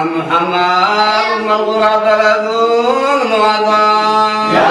محمد والقرى بلد وطن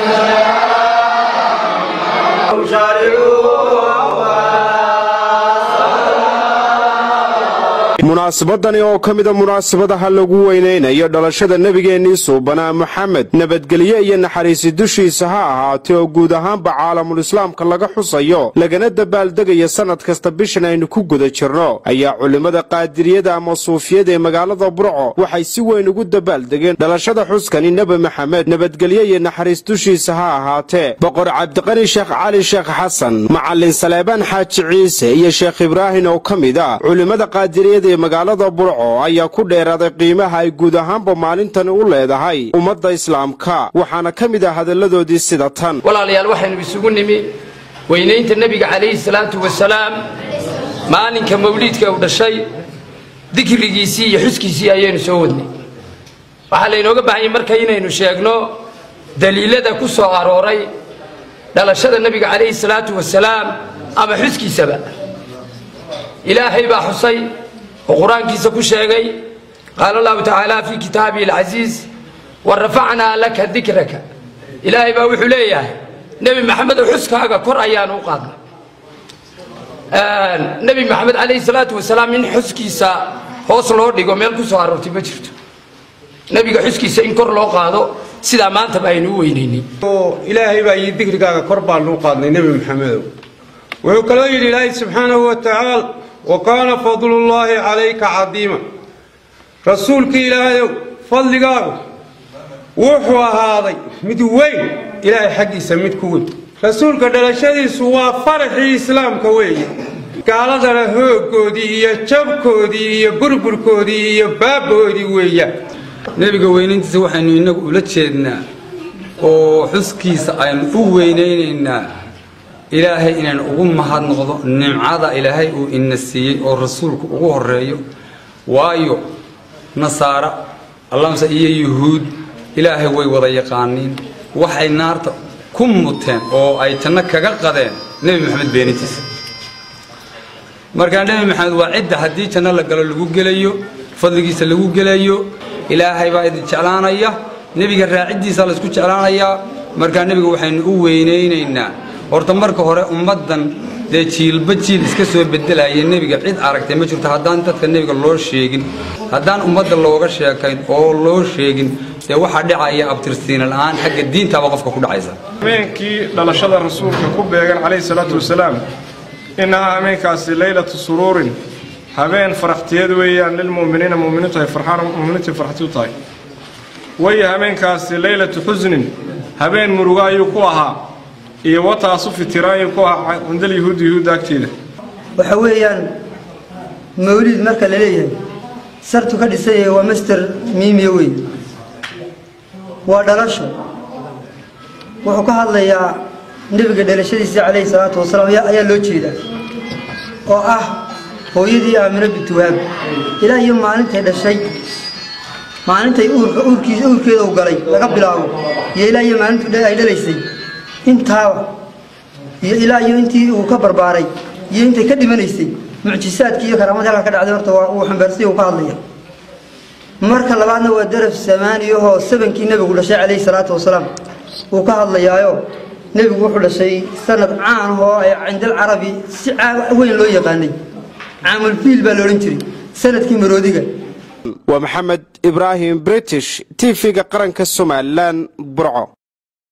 munaasabadani oo ka mida munaasabadaha lagu weynaynayo dhalashada nebigeennii suubanaa moxamed nabadgelye iyo naxariisi dushiisa ha ahaatee oo guud ahaanba caalamulislaamka laga xusayo lagana dabaaldegayo sannad kasta bishan aynu ku guda jirno ayaa culimmada qaadiriyada ama suufiyada ee magaalada burco waxay si weyn ugu dabaaldegeen dhalashada xuskani nebi maxamed nabadgelye iyo naxariis dushiisa ha ahaatee boqor cabdiqani sheekh cali sheekh xasan macallin saleebaan xaaji ciise iyo sheekh ibraahim oo ka mid a culimmada qaadiriyada ee magaalada burco ayaa ku dheeraaday qiimaha ay guud ahaanba maalintani u leedahay ummadda islaamka waxaana ka mid ah hadalladoodii sida tan walaalayaal waxaynu isugu nimi weynaynta nebiga calayhi salaatu wasalaam maalinka mawliidka uu dhashay dikrigiisii iyo xuskiisii ayaynu soo wadnay waxaa laynooga baahanyay marka inaynu sheegno daliilada ku soo arooray dhalashada nebiga calayhi salaatu wasalaam ama xuskiisaba ilaahay baa xusay oo qur-aankiisa ku sheegay qaala allahu tacaala fii kitaabihi alcasiiz wa rafacnaa laka dikraka ilaahay baa wuxuu leeyahay nebi maxamedow xuskaaga kor ayaan u qaadnay nebi maxamed calayhi salaatu wasalaam in xuskiisa hoos loo dhigo meel ku soo aroortay ma jirto nebiga xuskiisa in kor loo qaado sidaa maantaba aynu u weynaynin ilaahay baa yii dikrigaaga kor baanu u qaadnay nebi maxamedow wuxuu kaloo yidhi ilaahay subxaanahu wa tacaala wa kaana fadlullaahi calayka cadiima rasuulkii ilaahayow fadligaagu wuxuu ahaaday mid weyn ilaahay xaggiisa mid ku weyn rasuulka dhalashadiisu waa faraxii islaamka weeye gaaladana hooggoodii iyo jabkoodii iyo burburkoodii iyo baabboodii weeyaan nebiga weynayntiisa waxaynu innagu ula jeednaa oo xuskiisa aynu u weynaynaynaa ilaahay inaynu ugu mahadnoqdo nimcada ilaahay uu ina siiyey oo rasuulku ugu horeeyo waayo nasaara allamse iyo yuhuud ilaahay way wada yaqaaniin waxay naarta ku muteen oo ay janno kaga qadeen nebi maxamed beenintiisa markaa nebi maxamed waa cidda haddii janno la galo lagu gelayo fadligiisa lagu gelayo ilaahay baa idin jeclaanaya nebiga raaciddiisa laysku jeclaanayaa markaa nebiga waxaynu u weynaynaynaa horta marka hore ummaddan dee jiilba jiil iska soo bedelaya nebiga cid aragtay ma jirto haddaan dadka nebiga loo sheegin haddaan ummadda looga sheekayn oo loo sheegin dee waxaa dhacaya abtirsiina la'aan xagga diintaaba qofka ku dhacaysa habeenkii dhalashada rasuulka ku beegan calayhi salaatu wasalaam innahaa habeenkaasi leylatu suruurin habeen faraxtiyeed weeyaan lilmu'miniina mu'miniintu ay farxaan mu'miniintii farxti u tahay waya habeenkaasi leylatu xusnin habeen murugo ayuu ku ahaa iyo wataasu fitiraan ayuu ku ahaa cindal yahuudi yahuudda agteeda waxa weeyaan mawliid marka la leeyahay sartu ka dhisan yahay waa master miimiya wey waa dhalasho wuxuu ka hadlayaa nebiga dhalashadiisa calayhi salaatu wasalaam ayaa loo jeedaa oo ah hooyadii aamino bintu wahaab ilaa iyo maalintay dhashay maalintay uurka uurkiisa uurkeeda u galay laga bilaabo iyo ilaa iyo maalintu ay dhalaysay intaaba iyo ilaa iyo intii uu ka barbaaray iyo intay ka dhimanaysay mucjisaadkii iyo karaamadii halka ka dhacday horta uu xambaarsay uu ka hadlaya marka labaadna waa daraf samaaniyahoo sabankii nebigu dhashay calayhi salaatu wasalaam uu ka hadlayaayo nebigu wuxuu dhashay sanad caan oo ay cindal carabi si weyn loo yaqaanay caamulfiil baa la odhan jiray sanadkii maroodiga waa maxamed ibraahim british tv-ga qaranka somalilan burco